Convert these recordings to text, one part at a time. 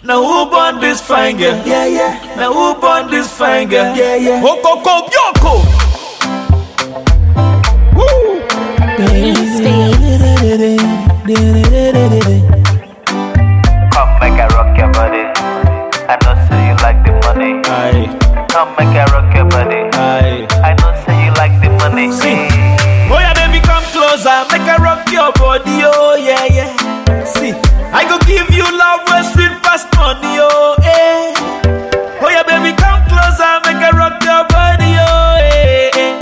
Now who born this fine girl? Yeah, yeah. Now who born this fine girl? Yeah, yeah. Okoko Bioko. Woo. Come make I rock your body. I know say you like the money. Aye, Come make I rock your body. aye. I know say you like the money. See. Oh yeah, baby, come closer, make I rock your body, oh yeah, yeah. See, I go give you love where sweet past money, oh eh. Oh yeah, baby, come closer, make I rock your body, oh eh. eh.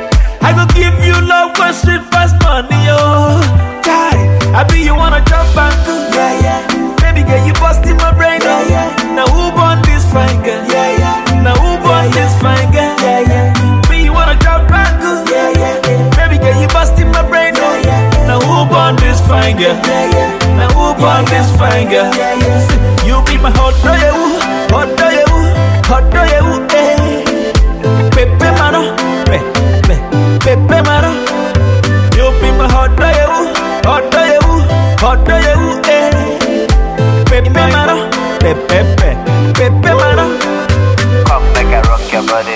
I go give you love where sweet past money, oh. God, I be you wanna jump and go, Yeah, yeah. baby girl, you busting my brain, oh Yeah, yeah. Now who born this fine girl? Yeah, yeah. Now who born Yeah, this yeah. fine girl? Yeah, yeah. Me, you wanna jump and go, Yeah, yeah. Baby girl, you busting my brain. Oh. Yeah, yeah. Now who born this fine girl? Yeah, yeah. Now who born this fine girl? Yeah, yeah. You be my hot do you, hot do you, hot do you, eh? Pepe mano, pe, pe, pepe mano. You be my hot do you, hot do you, hot do you, eh? Pepe mano, pe, pe, pe, pepe mano. Come make I rock your body.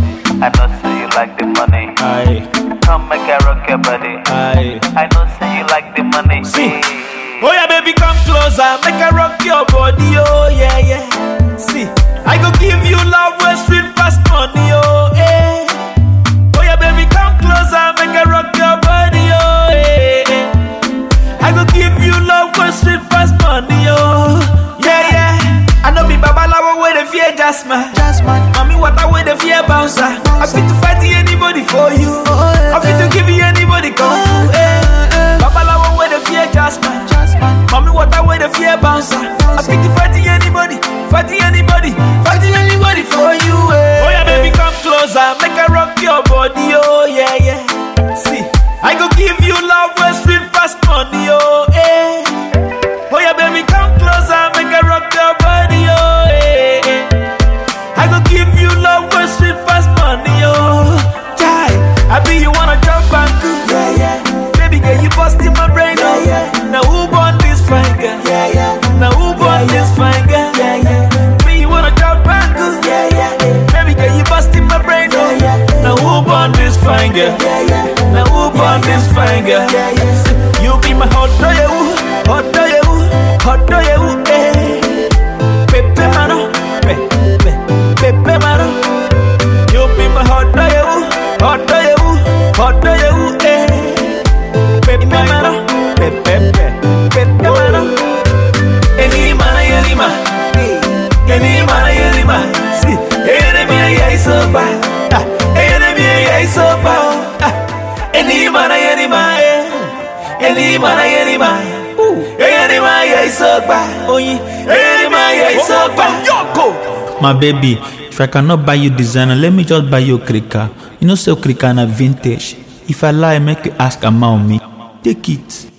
I know say you like the money. Aye, Come make I rock your body. aye. I know say you like the money. See. Oh yeah, baby, come closer, make I rock your body, oh yeah, yeah. See, I go give you love where sweet past money, oh eh. Oh yeah, baby, come closer, make I rock your body, oh eh. eh. I go give you love where sweet past money, oh yeah, yeah. I know be babalawo with the fear jasmine. Jasmine. Mommy, what I with the fear bouncer. I fit to fight anybody for you. I fit to give you anybody kung fu. Eh. Babalawo with the fear jasmine. Jasmine. Mommy, what I with the fear bouncer. I fit to fight anybody, fight anybody, fight anybody for you. Eh. Oh yeah, baby, come closer, make I rock your body. Oh yeah, yeah. See, I go give you love where sweet past money. Oh eh. Oh yeah, baby, come closer, make I rock your body. Oh eh. eh. I go give you love where sweet past money. Oh, die. I be you wanna jump and go. Yeah, yeah. Baby girl, you busting my brain. Yeah, oh. yeah. Now who born this fine girl? Yeah, yeah. Now who born Yeah, this yeah. fine girl? Yeah, yeah. Me, you wanna jump and go. Yeah, yeah. Baby girl, you busting my brain. oh. Yeah, yeah. Now who born this fine girl? Yeah, yeah. Now who born this fine girl? Yeah, yeah. You be my hot do you, hot do you, hot do you, eh? Pepe mano, pe, pe, pepe mano. You be my hot do you, hot do you, hot do you, eh? Pepe mano, pe, pe, pe, pepe mano. Any mana, any ma, any mana, any ma. See, enemy, I so bad. Ah, enemy, I so bad. Ah, any mana, any ma, eh? Any mana, any ma. Any ma, I so bad. Oh, any ma, I so bad. Yoko. My baby, if I cannot buy you designer, let me just buy you krika. You know, say krika na vintage. If I lie, make you ask Ama on me. Take it.